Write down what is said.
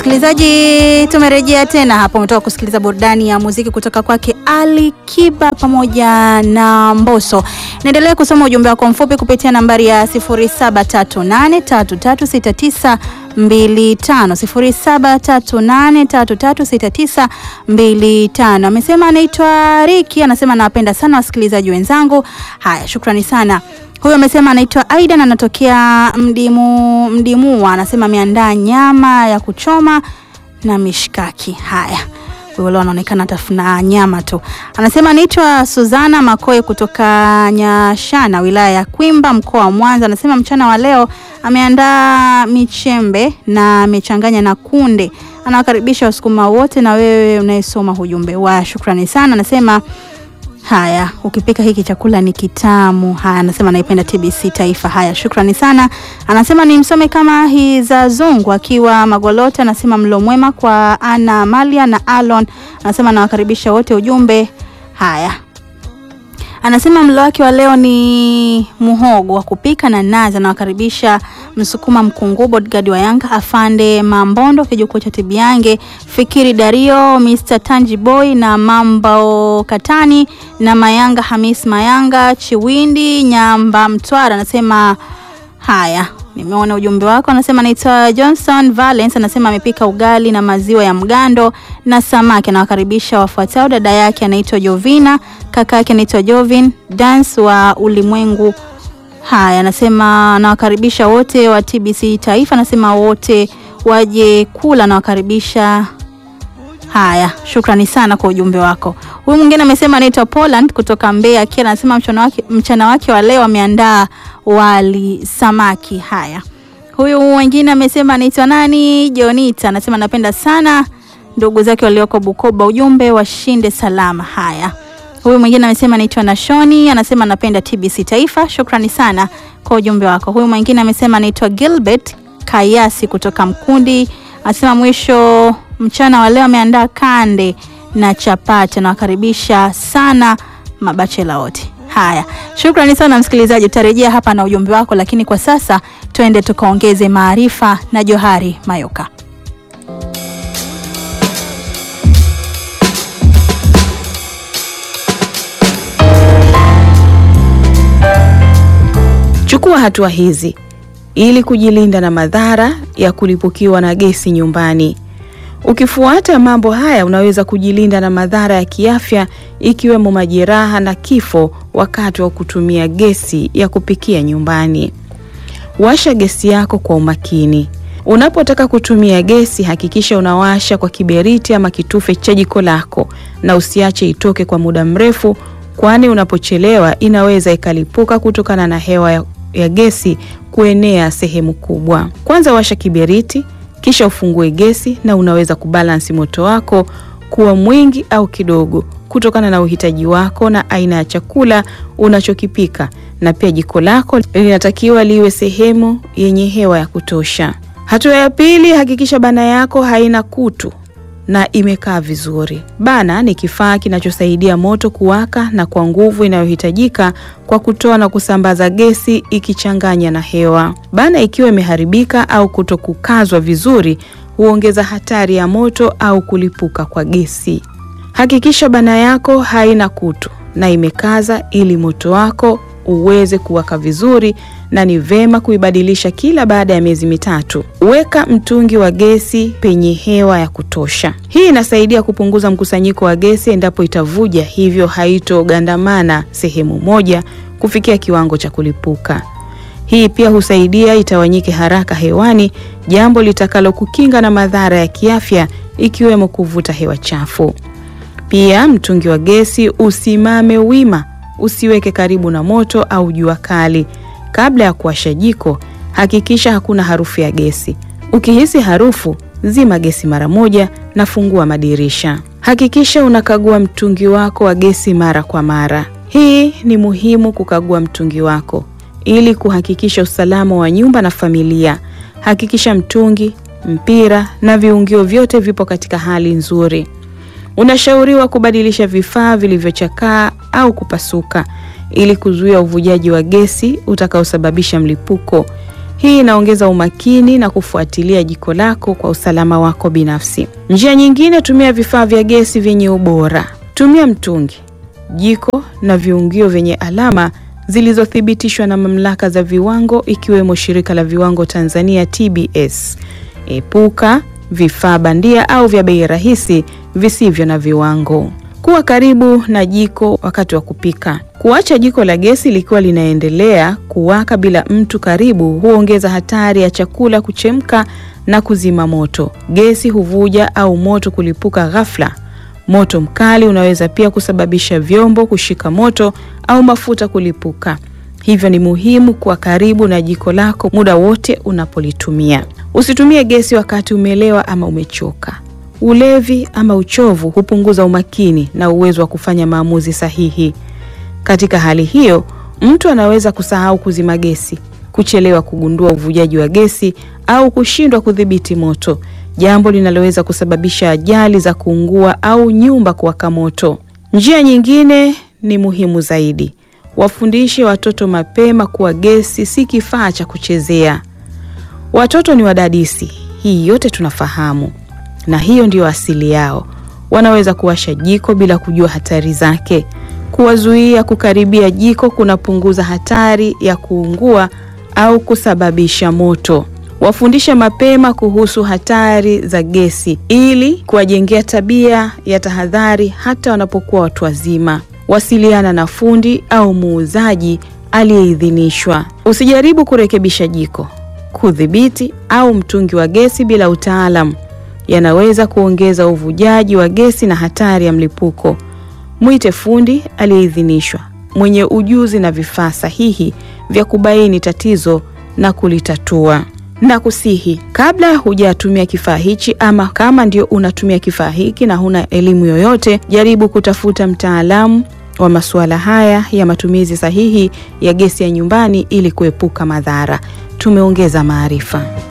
Msikilizaji, tumerejea tena hapo. Umetoka kusikiliza burudani ya muziki kutoka kwake Ali Kiba pamoja na Mbosso. Naendelea kusoma ujumbe wako mfupi kupitia nambari ya 0738336925 0738336925. Amesema anaitwa Riki, anasema nawapenda sana wasikilizaji wenzangu. Haya, shukrani sana. Huyo amesema anaitwa Aida na anatokea Mdimu Mdimua, anasema ameandaa nyama ya kuchoma na mishkaki. Haya, huyo leo anaonekana atafuna nyama tu. Anasema anaitwa Suzana Makoe kutoka Nyashana, wilaya ya Kwimba, mkoa wa Mwanza. Anasema mchana wa leo ameandaa michembe na amechanganya na kunde. Anawakaribisha wasukuma wote na wewe unayesoma ujumbe wa shukrani sana. Anasema Haya, ukipika hiki chakula ni kitamu. Haya, anasema naipenda TBC Taifa. Haya, shukrani sana. Anasema ni msome kama hiza zungu akiwa Magolota. Anasema mlo mwema kwa Ana Malia na Alon. Anasema nawakaribisha wote ujumbe. Haya, anasema mlo wake wa leo ni muhogo wa kupika na nazi. Anawakaribisha Msukuma Mkungu, bodyguard wa Yanga, Afande Mambondo, kijukuu cha Tibiange, Fikiri Dario, Mr Tanji Boy na Mambo Katani na Mayanga Hamis Mayanga, Chiwindi Nyamba Mtwara. Anasema haya, nimeona ujumbe wako. Anasema naitwa Johnson Valence, anasema amepika ugali na maziwa ya mgando na samaki. Anawakaribisha wafuatao: dada yake anaitwa Jovina, kaka yake anaitwa Jovin Dance wa Ulimwengu Haya, anasema nawakaribisha wote wa TBC Taifa, anasema wote waje kula, nawakaribisha. Haya, shukrani sana kwa ujumbe wako. Huyu mwingine amesema anaitwa Poland kutoka Mbeya Kila, anasema mchana wake, mchana wake wa leo ameandaa wali samaki. Haya, huyu mwingine amesema anaitwa nani, Jonita, anasema napenda sana ndugu zake walioko Bukoba, ujumbe washinde salama. Haya Huyu mwingine amesema anaitwa Nashoni, anasema anapenda TBC Taifa. Shukrani sana kwa ujumbe wako. Huyu mwingine amesema anaitwa Gilbert Kayasi kutoka Mkundi, anasema mwisho mchana wa leo ameandaa kande na chapati. Anawakaribisha sana mabachela wote. Haya, shukrani sana msikilizaji, utarejea hapa na ujumbe wako, lakini kwa sasa twende tukaongeze maarifa na Johari Mayoka. Chukua hatua hizi ili kujilinda na madhara ya kulipukiwa na gesi nyumbani. Ukifuata mambo haya, unaweza kujilinda na madhara ya kiafya ikiwemo majeraha na kifo wakati wa kutumia gesi ya kupikia nyumbani. Washa gesi yako kwa umakini. Unapotaka kutumia gesi, hakikisha unawasha kwa kiberiti ama kitufe cha jiko lako na usiache itoke kwa muda mrefu, kwani unapochelewa inaweza ikalipuka kutokana na hewa ya ya gesi kuenea sehemu kubwa. Kwanza washa kiberiti, kisha ufungue gesi na unaweza kubalansi moto wako kuwa mwingi au kidogo kutokana na uhitaji wako na aina ya chakula unachokipika, na pia jiko lako linatakiwa liwe sehemu yenye hewa ya kutosha. Hatua ya pili, hakikisha bana yako haina kutu na imekaa vizuri. Bana ni kifaa kinachosaidia moto kuwaka na kwa nguvu inayohitajika kwa kutoa na kusambaza gesi ikichanganya na hewa. Bana ikiwa imeharibika au kutokukazwa vizuri, huongeza hatari ya moto au kulipuka kwa gesi. Hakikisha bana yako haina kutu na imekaza ili moto wako uweze kuwaka vizuri na ni vema kuibadilisha kila baada ya miezi mitatu. Weka mtungi wa gesi penye hewa ya kutosha. Hii inasaidia kupunguza mkusanyiko wa gesi endapo itavuja, hivyo haitogandamana sehemu moja kufikia kiwango cha kulipuka. Hii pia husaidia itawanyike haraka hewani, jambo litakalokukinga na madhara ya kiafya ikiwemo kuvuta hewa chafu. Pia mtungi wa gesi usimame wima, usiweke karibu na moto au jua kali. Kabla ya kuwasha jiko, hakikisha hakuna harufu ya gesi. Ukihisi harufu, zima gesi mara moja na fungua madirisha. Hakikisha unakagua mtungi wako wa gesi mara kwa mara. Hii ni muhimu kukagua mtungi wako ili kuhakikisha usalama wa nyumba na familia. Hakikisha mtungi, mpira na viungio vyote vipo katika hali nzuri. Unashauriwa kubadilisha vifaa vilivyochakaa au kupasuka ili kuzuia uvujaji wa gesi utakaosababisha mlipuko. Hii inaongeza umakini na kufuatilia jiko lako kwa usalama wako binafsi. Njia nyingine, tumia vifaa vya gesi vyenye ubora. Tumia mtungi, jiko na viungio vyenye alama zilizothibitishwa na mamlaka za viwango ikiwemo Shirika la Viwango Tanzania TBS. Epuka vifaa bandia au vya bei rahisi visivyo na viwango. Kuwa karibu na jiko wakati wa kupika. Kuacha jiko la gesi likiwa linaendelea kuwaka bila mtu karibu huongeza hatari ya chakula kuchemka na kuzima moto. Gesi huvuja au moto kulipuka ghafla. Moto mkali unaweza pia kusababisha vyombo kushika moto au mafuta kulipuka. Hivyo ni muhimu kuwa karibu na jiko lako muda wote unapolitumia. Usitumie gesi wakati umelewa ama umechoka. Ulevi ama uchovu hupunguza umakini na uwezo wa kufanya maamuzi sahihi. Katika hali hiyo, mtu anaweza kusahau kuzima gesi, kuchelewa kugundua uvujaji wa gesi au kushindwa kudhibiti moto, jambo linaloweza kusababisha ajali za kuungua au nyumba kuwaka moto. Njia nyingine ni muhimu zaidi. Wafundishe watoto mapema kuwa gesi si kifaa cha kuchezea. Watoto ni wadadisi, hii yote tunafahamu, na hiyo ndiyo asili yao. Wanaweza kuwasha jiko bila kujua hatari zake. Kuwazuia kukaribia jiko kunapunguza hatari ya kuungua au kusababisha moto. Wafundishe mapema kuhusu hatari za gesi ili kuwajengea tabia ya tahadhari hata wanapokuwa watu wazima. Wasiliana na fundi au muuzaji aliyeidhinishwa. Usijaribu kurekebisha jiko, kudhibiti au mtungi wa gesi bila utaalamu. Yanaweza kuongeza uvujaji wa gesi na hatari ya mlipuko. Mwite fundi aliyeidhinishwa mwenye ujuzi na vifaa sahihi vya kubaini tatizo na kulitatua. Na kusihi, kabla hujatumia kifaa hichi ama kama ndio unatumia kifaa hiki na huna elimu yoyote, jaribu kutafuta mtaalamu wa masuala haya ya matumizi sahihi ya gesi ya nyumbani ili kuepuka madhara. Tumeongeza maarifa.